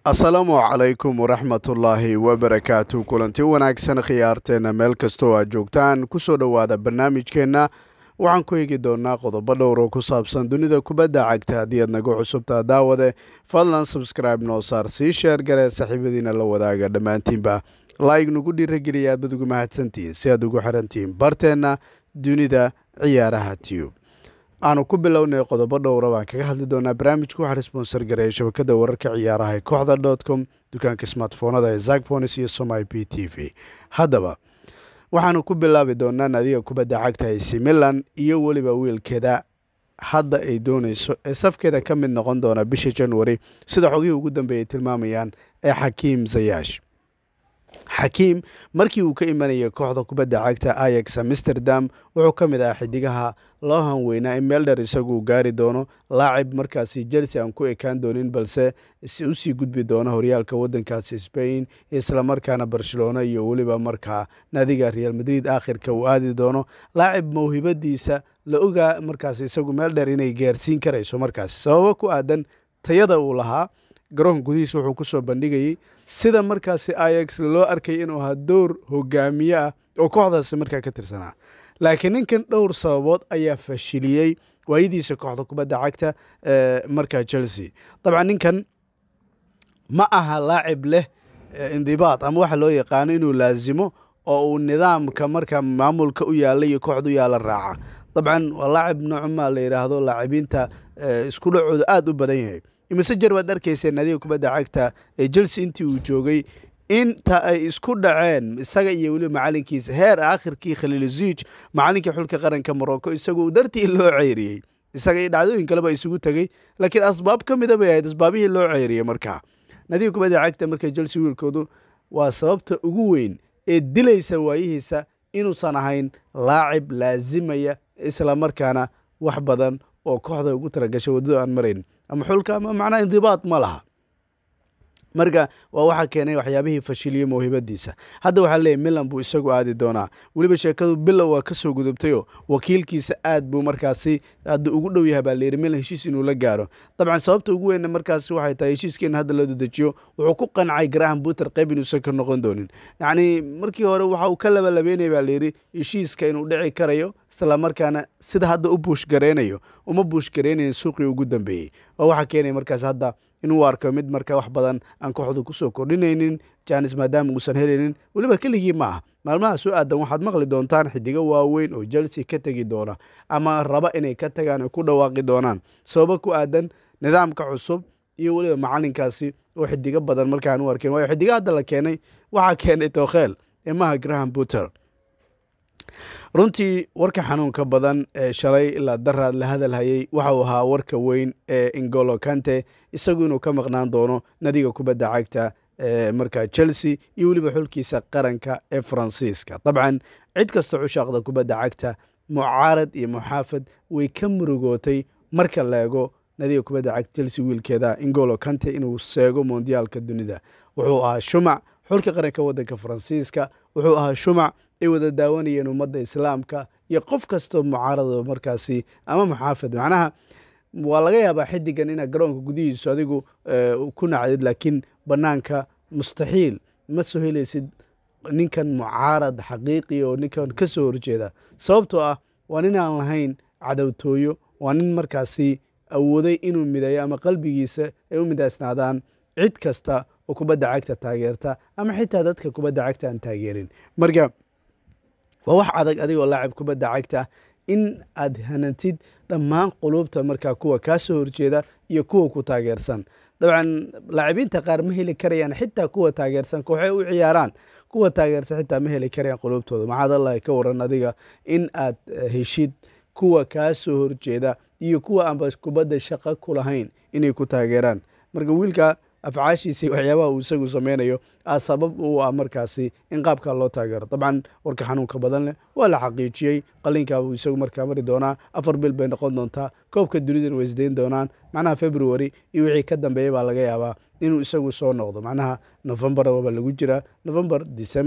asalaamu calaykum waraxmatullaahi wabarakaatu kulanti wanaagsan khiyaarteena meel kastoo aad joogtaan kusoo dhowaada barnaamijkeenna waxaan ku eegi doonaa qodobo dhowr oo ku saabsan dunida kubadda cagta haddii aad nagu cusubtaa daawade fadlan sabscribe noo saar sii sheer gare saaxiibadiina la wadaaga dhammaantiinba laig nagu dhiirageliya aad bad ugu mahadsantihiin si aad ugu xirantihiin barteenna dunida ciyaaraha tube aanu ku bilownay qodobo dhowra baan kaga hadli doonaa barnaamijku waxaa responsor gareeya shabakada wararka ciyaaraha ee kooxda dot com dukaanka smartfoonada ee zakbonis iyo somai p t v haddaba waxaanu ku bilaabi doonaa naadiga kubadda cagta ac milan iyo weliba wiilkeeda hadda ay dooneyso ee safkeeda ka mid noqon doona bisha january sida xogihii ugu dambeeyay tilmaamayaan ee xakiim zayash xakiim markii uu ka imanayay kooxda kubadda cagta ayax amsterdam wuxuu ka mid ahaa xidigaha loo hanweynaa in meeldher isagu gaari doono laacib markaasi chelsea aan ku ekaan doonin balse usii gudbi doono horyaalka wadankaasi spain islamarkaana barcelona iyo weliba markaa naadiga real madrid aakhirka uu aadi doono laacib mawhibadiisa la ogaa markaas isagu meeldher inay gaarsiin karayso markaas sababo ku aadan tayada uu lahaa garoonka gudihiisa wuxuu kusoo bandhigayay sida markaasi ayax loo arkay inuu ahaa dowr hogaamiye ah oo kooxdaasi markaa ka tirsanaa laakiin ninkan dhowr sababood ayaa fashiliyey waayadiisa kooxda kubadda cagta markaa chelsea dabcan ninkan ma aha laacib leh indibaad ama waxa loo yaqaano inuu laasimo oo uu nidaamka markaa maamulka u yaalla iyo kooxda u yaalla raaca dabcan waa laacib noocuma la yidhaahdo laacibiinta isku dhacooda aada u badan yahay imise jer waad arkayseen naadiga kubadda cagta ee chelsea intii uu joogay inta ay isku dhaceen isaga iyo weliba macalinkiisa heer aakhirkii khaliilziij macalinkii xulka qaranka morocco isagoo dartii loo ceyriyey isaga iyo dhacdooyin kaleba isugu tegey laakiin asbaab ka mida bay ahayd asbaabihii loo ceyriyey markaa naadiga kubadda cagta marka chelsea wiilkoodu waa sababta ugu weyn ee dilaysa waayihiisa inuusan ahayn laacib laasimaya islamarkaana wax badan oo kooxda ugu talagashay waddada aan marayn ama xulka ama macnaha indibaad ma laha marka waa waxaa keenay waxyaabihii fashiliyey mawhibadiisa hadda waxaa leeyahy milan buu isagu aadi doonaa weliba sheekadu bilow waa kasoo gudubtayoo wakiilkiisa aad buu markaasi hadda ugu dhow yahay baa layidhi milan heshiis inuu la gaaro dabcan sababta ugu weynna markaasi waxay tahay heshiiska in hadda la dedejiyo wuxuu ku qancay graham buter qayb inuusan ka noqon doonin yacni markii hore waxa uu ka labalabeynaya baa layidhi heshiiska inuu dhici karayo islamarkaana sida hadda u buush gareynayo uma buush gareynayn suuqii ugu dambeeyey oo waxaa keenaya markaas hadda inuu arko mid marka wax badan aan kooxdu kusoo kordhinaynin janis maadaama uusan helaynin weliba keligii ma ah maalmaha soo aadan waxaad maqli doontaan xidigo waaweyn oo chelsea ka tegi doona ama raba inay ka tagaan ay ku dhawaaqi doonaan sababo ku aadan nidaamka cusub iyo weliba macalinkaasi oo xidigo badan markaan u arkeen waayo xidigo hadda la keenay waxaa keenay tookheel emaha graham buter runtii warka xanuunka badan ee shalay ilaa daraad la hadalhayay waxauu ahaa warka weyn ee ingolo kante isagu inuu ka maqnaan doono nadiga kubadda cagta ee markaa chelsea iyo weliba xulkiisa qaranka ee faransiiska dabcan cid kasta cushaaqda kubadda cagta mucaarad iyo muxaafad way ka murugootay marka la eego nadiga kubadda cagta chelsea wiilkeeda ingolo kante inuu seego mondiyaalka dunida wuxuu ahaa shumac xulka qaranka waddanka faransiiska wuxuu ahaa shumac ay wada daawanayeen ummadda islaamka iyo qof kastoo mucaarado markaasi ama muxaafid macnaha waa laga yaabaa xidigan inaad garoonka gudihiisu adigu ku nacdid laakiin banaanka mustaxiil ma soo helaysid ninkan mucaarad xaqiiqi oo ninkan ka soo horjeeda sababtoo ah waa nin aan lahayn cadowtooyo waa nin markaasi awooday inuu midayo ama qalbigiisa ay u midaysnaadaan cid kasta oo kubadda cagta taageerta ama xitaa dadka kubadda cagta aan taageerin marka waa wax adag adigoo laacib kubadda cagta in aad hanantid dhammaan quluubta markaa kuwa kaa soo horjeeda iyo kuwa ku taageersan dabcan laacibiinta qaar ma heli karayaan xitaa kuwa taageersan kooxey u ciyaaraan kuwa taageersan xitaa ma heli karayaan quluubtooda maxaad allahi ka waran adiga in aad heshid kuwa kaa soo horjeeda iyo kuwa aanba kubadda shaqo ku lahayn inay ku taageeraan marka wiilka afcaashiisa waxyaabaha uu isagu sameynayo a sabab u ah markaasi in qaabka loo taageero dabcan warka xanuunka badan leh waa la xaqiijiyey qalinkaabuu isagu markaa mari doonaa afar bil bay noqon doontaa koobka dunidana way isdayn doonaan macnaha february iyo wixii ka dambeeya baa laga yaabaa inuu isagu soo noqdo macnaha novembar waba lagu jiraa november december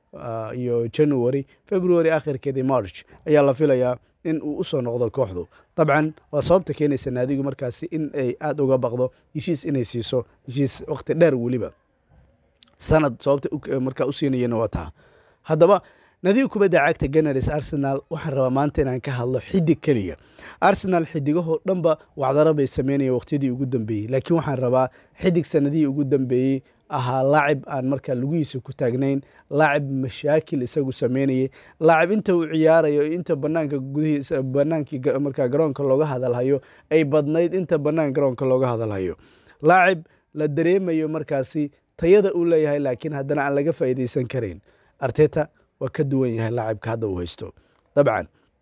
iyo january february akhirkeedii march ayaa la filayaa in uu usoo noqdo kooxdu dabcan waa sababta keenaysa naadigu markaasi in ay aada uga baqdo heshiis inay siiso heshiis waqti dheer weliba sanad sababta markaa u siinayana waa taa haddaba nadiga kubadda cagta ganars arsenal waxaan rabaa maanta inaan ka hadlo xidig keliya arsenal xidigahoo dhanba wacdaro bay sameynaya waqtiyadii ugu dambeeyey laakiin waxaan rabaa xidig sanadihii ugu dambeeyey ahaa laacib aan markaa lugihiisa ku taagnayn laacib mashaakil isagu sameynayay laacib inta uu ciyaarayo inta banaanka gudihiisa banaankii markaa garoonka looga hadalhayo ay badnayd inta banaan garoonka looga hadalhayo laacib la dareemayo markaasi tayada uu leeyahay laakiin haddana aan laga faa'iideysan karayn arteta waa ka duwan yahay laacibka hadda uu haysto dabcan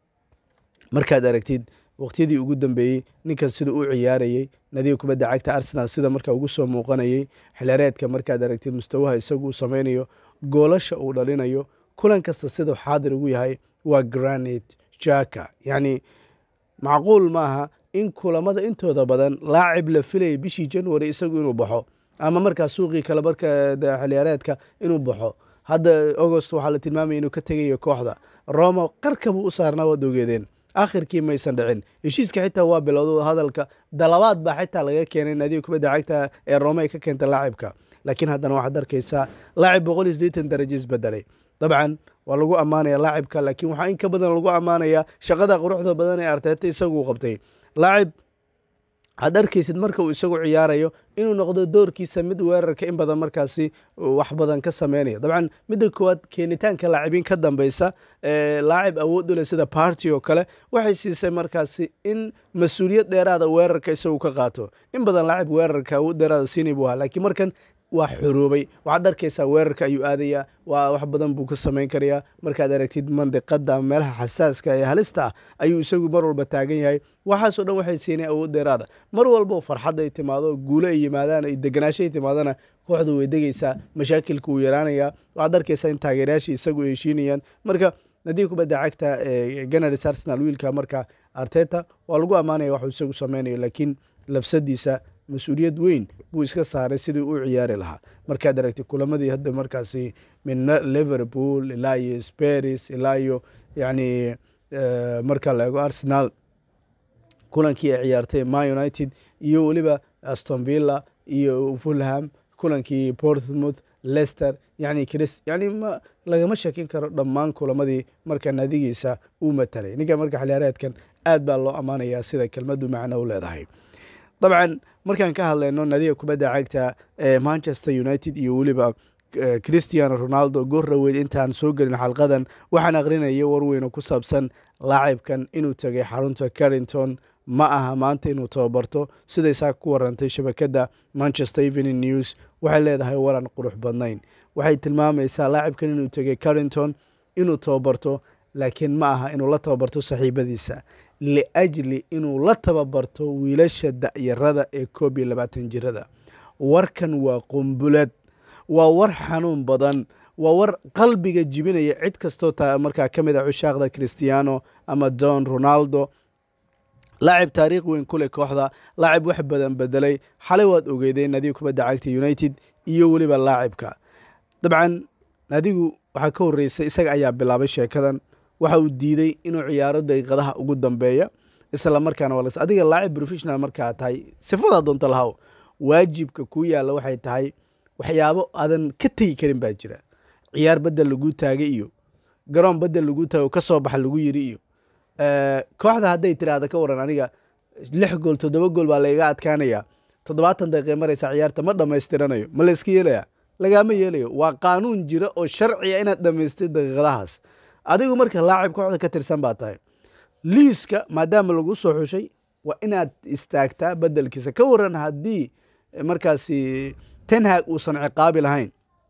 markaad aragtid waqtiyadii ugu dambeeyey ninkan sida u ciyaarayey nadiga kubadda cagta arsenal sida markaa ugu soo muuqanayey xilyareedka markaad aragtid mustawaha isagu uu sameynayo goolasha uu dhalinayo kulan kasta sidau xaadir ugu yahay waa granit jaka yacni macquul maaha in kulamada intooda badan laacib la filayay bishii january isagu inuu baxo ama markaa suuqii kale marka xiliyaareedka inuu baxo hadda agost waxaa la tilmaamaya inuu ka tegayo kooxda roma qarka buu u saarnaa waad ogeedeen akhirkii maysan dhicin heshiiska xitaa waa bilowda hadalka dalabaad baa xitaa laga keenay naadiga kubadda cagta ee rome ay ka keenta laacibka laakiin haddana waxaad arkaysaa laacib boqol iyo siddeetan darajo isbedelay dabcan waa lagu ammaanaya laacibka laakiin waxaa in ka badan lagu ammaanaya shaqada quruxda badan ee arteeta isagu qabtay laacib aad arkaysid marka uu isagu ciyaarayo inuu noqdo doorkiisa mid weerarka in badan markaasi wax badan ka sameynaya dabcan midda koowaad keenitaanka laacibiin ka dambeysa laacib awood u leh sida party oo kale waxay siisay markaasi in mas-uuliyad dheeraada weerarka isagu ka qaato in badan laacib weerarka awood dheeraada siinay buu ahaa laakiin markan waa xoroobay waxaad arkaysaa weerarka ayuu aadayaa waa wax badan buu ka samayn karayaa markaad aragtid mandiqada ama meelaha xasaaska ee halista ah ayuu isagu mar walba taagan yahay waxaasoo dhan waxay siinay awood dheeraada mar walbo farxad ay timaado guulo ay yimaadaan ay deganaasho ay timaadana kooxdu way degaysaa mashaakilka wuu yaraanayaa waxaad arkaysaa in taageerayaashii isagu ay heshiinayaan marka nadiga kubadda cagta ee ganars arsenal wiilka marka arteta waa lagu ammaanaya waxuu isagu sameynayo laakiin lafsadiisa mas-uuliyad weyn buu iska saaray sidii u ciyaari lahaa markaad aragtay kulamadii hadda markaasi min liverpool ilaa iyo sparis ilaa iyo yacni marka la eego arsenal kulankii ay ciyaartay ma united iyo weliba aston villa iyo fulham kulankii portsmouth lester yani crist yani ma lagama shakin karo dhammaan kulamadii marka naadigiisa uu matalay ninka marka xiliyaareedkan aad baa loo ammaanayaa sida kelmadu macno u leedahay dabcan markaan ka hadlayno nadiga kubadda cagta ee manchester united iyo weliba christiano ronaldo goorraweyd intaan soo gelin xalqadan waxaan aqrinaya warweyno ku saabsan laacibkan inuu tegay xarunta carrington ma aha maanta inuu tababarto siday saa ku warantay shabakadda manchester evening news waxay leedahay waran qurux badnayn waxay tilmaamaysaa laacibkan inuu tegay carrington inuu tababarto laakiin ma aha inuu la tababarto saxiibadiisa liajli inuu la tababarto wiilasha da'yarada ee koob iyo labaatan jirada warkan waa qumbulad waa war xanuun badan waa war qalbiga jibinaya cid kastoo markaa ka mid a cushaaqda christiano ama don ronaldo laacib taariikh weyn ku leh kooxda laacib wax badan bedelay xalay waad ogeydeen nadiga kubadda cagta united iyo weliba laacibka dabcan nadigu waxaa ka horreysay isaga ayaa bilaabay sheekadan waxa uu diiday inuu ciyaaro daqiiqadaha ugu dambeeya isla markaana waa adiga laacib professional markaa tahay sifadaa doonta lahaw waajibka kuu yaalla waxay tahay waxyaabo aadan ka tegi karin baa jira ciyaar badel laguu taagay iyo garoon badel laguu taagay oo ka soo baxa lagu yiri iyo kooxda hadday tiraahda ka waran aniga lix gool toddoba gool baa lagaga adkaanaya toddobaatan daqiiqe maraysa ciyaarta ma dhammaystiranayo ma layska yeelaya lagaama yeelayo waa qaanuun jira oo sharciya inaad dhammaystid daqiiqadahaas adigu marka laacib kooxda ka tirsan baa tahay liiska maadaama lagu soo xushay waa inaad istaagtaa bedelkiisa ka waran haddii markaasi tenhag uusan ciqaabi lahayn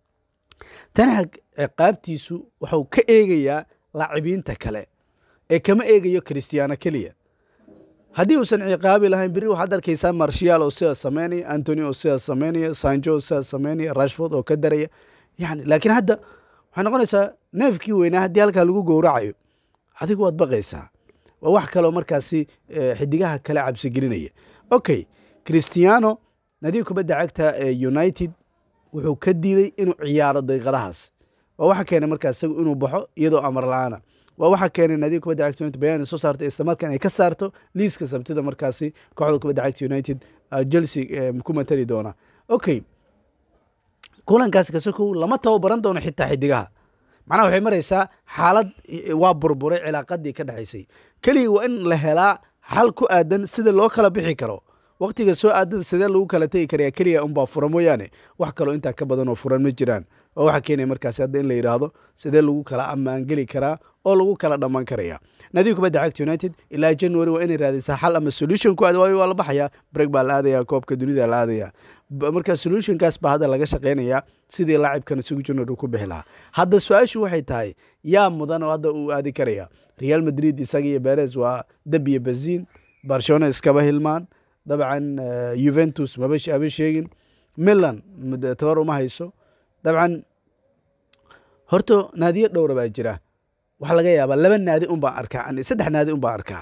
tenhag ciqaabtiisu waxuu ka eegayaa laacibiinta kale ee kama eegayo christiano keliya haddii uusan ciqaabi lahayn beri waxaad arkaysaa marshial oo sidaas sameynaya antony oo sidaas sameynaya sanjo oo sidaas sameynaya rashford oo ka daraya yani laakiin hadda waxay noqonaysaa neefkii weynaa haddii halkaa lagu gowracayo adigu waad baqaysaa waa wax kaleo markaasi xidigaha kale cabsigelinaya okay christiano nadiga kubadda cagta ee united wuxuu ka diiday inuu ciyaaro daqiiqadahaas waa waxa keenay markaa isagu inuu baxo iyadoo amar la-aana waa waxa keenay naadiga kubadda cagta united bayaan soo saartay islamarkaan ay ka saarto liiska sabtida markaasi kooxda kubadda cagta united chelsea ku matali doona okay kulankaasi kasokow lama tababaran doono xitaa xidigaha macnaha waxay maraysaa xaalad waa burburay cilaaqadii ka dhexaysay keliya waa in la helaa xal ku aadan sida loo kala bixi karo waqtiga soo aadan sidee lagu kala tegi karaya keliya unbaa furan mooyaane wax kaloo intaa ka badan oo furan ma jiraan oo waxaa keenaya markaasi hadda in la yidhaahdo sidee lagu kala ammaangeli karaa oo lagu kala dhammaan karaya nadiga kubadda cagta united ilaa january waa inay raadisaa xal ama solution ku aad waayo waa la baxayaa break baa la aadaya koobka dunida la aadaya marka solutionkaas baa hadda laga shaqeynaya sidii laacibkan isugu january ku bixi lahaa hadda su-aashu waxay tahay yaa mudan oo hadda uu aadi karaya real madrid isaga iyo beres waa dab iyo baziin barcelona iskaba hilmaan dabcan juventus maba haba sheegin milan tabar uma hayso dabcan horta naadiyo dhowra baa jira waxaa laga yaabaa laba naadi un baan arkaa saddex naadi un baan arkaa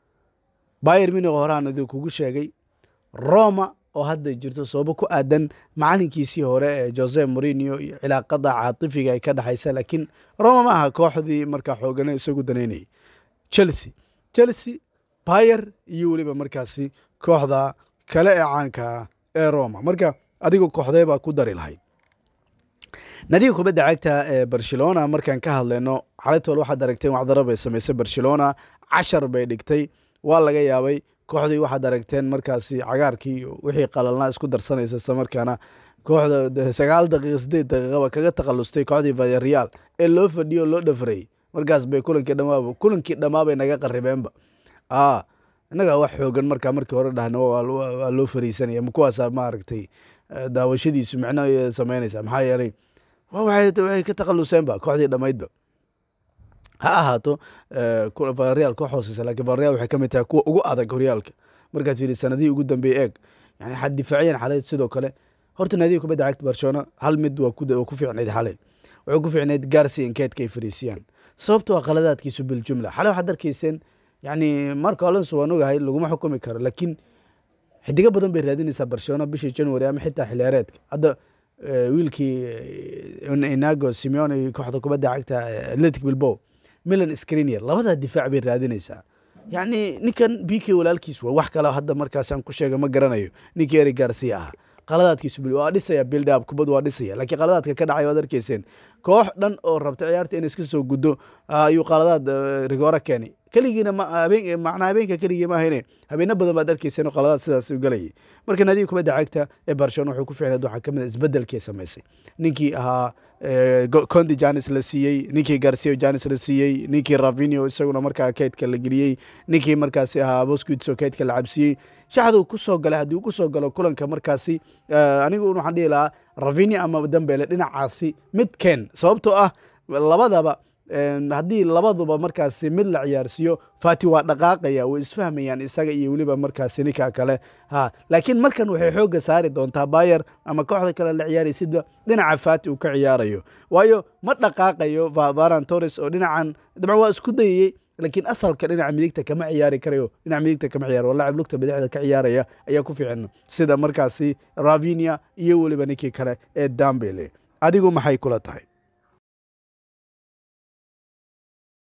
bayer minig horeaan idin kugu sheegay roma oo hadda jirto sababo ku aadan macalinkiisii hore ee jose morinio iyo cilaaqada caatifiga ay ka dhexaysa laakiin roma ma aha kooxdii markaa xoogana isagu danaynayay chelsea chelsea bayer iyo weliba markaasi kooxda kale ee caanka ee roma marka adigu kooxdee baa ku dari lahayd nadiga kubadda cagta ee barcelona markaan ka hadlayno xalaytool waxaad aragteen waxdaro bay samaysay barcelona cashar bay dhigtay waa laga yaabay kooxdii waxaad aragteen markaasi cagaarkii wixii qalalnaa isku darsanaysa isla markaana kooxda sagaal daqiiqa sideed daqiiqaba kaga takhalustay kooxdii vareal ee loo fadhiyo o loo dhafaray markaas bay kulankii dhamaaba kulankii dhammaabay naga qaribeenba a innaga wax xoogan markaa markii hore dhahna waa loo fariisanaya ma kuwaasa maaragtay daawashadiisu micno sameynaysa maxaa yeelay waxay ka takhaluseenba kooxdii dhammaydba ha ahaato vareal koox hooseysa lakiin vareal waxay ka mid tahay kuwa ugu adag horyaalka markaad fiiri sanadihii ugu dambeeyey eeg yani xad difaaciyan xalay sidoo kale horta naadiga kubadda cagta barcelona hal mid waa ku fiicnayd xalay wuxuu ku fiicnayd garsi inkeedka ay fariisiyaan sababto waa qaladaadkiisu biljumla xalay waxaad arkayseen yani marco alonso waan ogahay laguma xukumi karo laakiin xidigo badan bay raadinaysaa barcelona bishii january ama xitaa xiliyaareedka hadda wiilkii inago simeone kooxda kubadda cagta atletic bilbow milan screnier labadaa difaac bay raadinaysaa yacni ninkan b k walaalkiis waa wax kale hadda markaasaan ku sheega ma garanayo ninkii eri garcia ahaa qaladaadkiisu waa dhisaya bildab kubad waa dhisaya laakiin qaladaadka ka dhacay waad arkayseen koox dhan oo rabta ciyaarta inay iska soo guddo ayuu qaladaad rigoora keenay keligiina macnaa habeenka keligii ma ahayne habeeno badan baad arkayseen oo qaladaad sidaas u galayay marka naadiga kubadda cagta ee barcelona wuxuu ku ficnayd waxaa ka mid a isbedelkii samaysay ninkii ahaa condi janis la siiyey ninkii garcia janis la siiyey ninkii ravinio isaguna markaa keydka la geliyey ninkii markaasi ahaa bosquits oo keydka la cabsiyey shaxduu ku soo galay haddii uu ku soo galo kulanka markaasi anigu waxaan dhihi lahaa ravinia ama dambele dhinacaasi mid keen sababtoo ah labadaba haddii labaduba markaasi mid la ciyaarsiiyo fati waa dhaqaaqaya way isfahmayaan isaga iyo weliba markaasi ninka kale ha laakiin markan waxay xoogga saari doontaa bayer ama kooxda kale la ciyaaraysidba dhinaca fati uu ka ciyaarayo waayo ma dhaqaaqayo varan torres oo dhinacan dabcan waa isku dayayey laakiin asalka dhinaca midigta kama ciyaari karayo dhinaca midigta kama ciyaaro laacib lugta bidixda ka ciyaaraya ayaa ku fiican sida markaasi ravinia iyo weliba ninkii kale ee dambele adigu maxay kula tahay